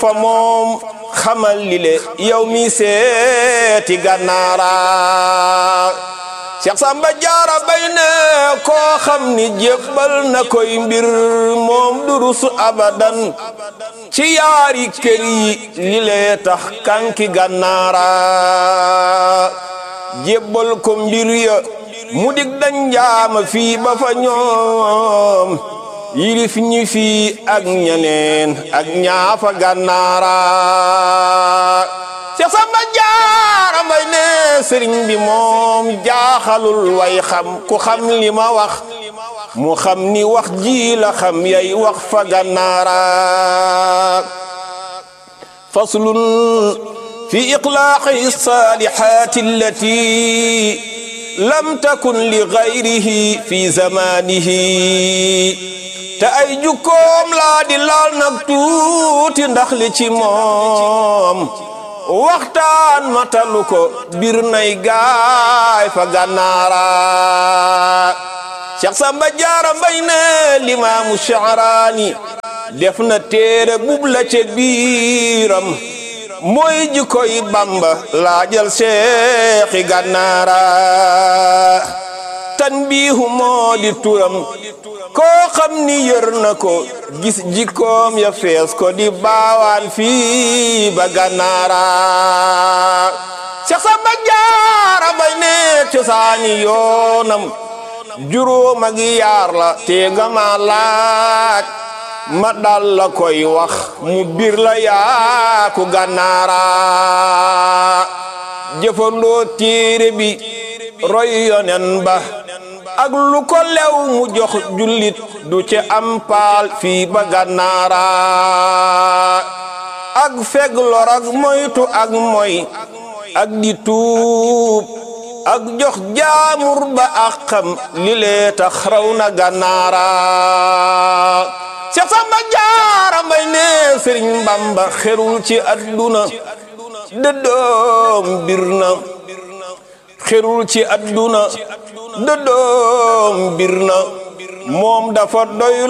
fa moom xamal li le yow mi seeti gànnaara Cheikh Samba Jaara bay ne koo xam ni jébbal na koy mbir moom durus abadan ci yaari kër yi li lee tax kanki gànnaara jébbal ko mbir ya mu dig dañ jaama fii ba fa ñoom yilif ñi fii ak ñeneen ak ñaafa gànnaara Cheikh Samba Jaara Mbay ne sëriñ bi moom jaaxalul way xam ku xam li ma wax mu xam ni wax ji la xam yay wax fa gànnaara faslun fi iqlaaqi saalihaati allati lam takun li gayrihi fi zamanihi te ay jukkoom laa di laal nag tuuti ndax li ci moom waxtaan matalu ko bir nay gaay fa gànnaara Cheikh Samba Jaara Mbay ne limaamu Sha'raani def na téere bub la ca biiram mooy jikkoy Bamba laajal seexi gànnaara tanbiihu moo di turam koo xam ni yër na ko gis jikkoom ya fees ko di baawaan fii ba gànnaara Cheikh Samba Jaara Mbay ne cosaani yoonam juróom ak yaar la te nga ma laaj ma dal la koy wax mu bir la yaaku gànnaara jëfandoo téere bi roy yonen ba ak lu ko lew mu jox jullit du ci am paal fii ba gànnaara ak feg lor ak moytu ak moy ak di tuub ak jox jaamur ba ak xam li lee tax raw na gànnaara Cheikh Samba Jaara Mbay ne Sëriñ Bamba xerul ci adduna dëddoom bir na xerul ci adduna dëddoom bir na moom dafa doy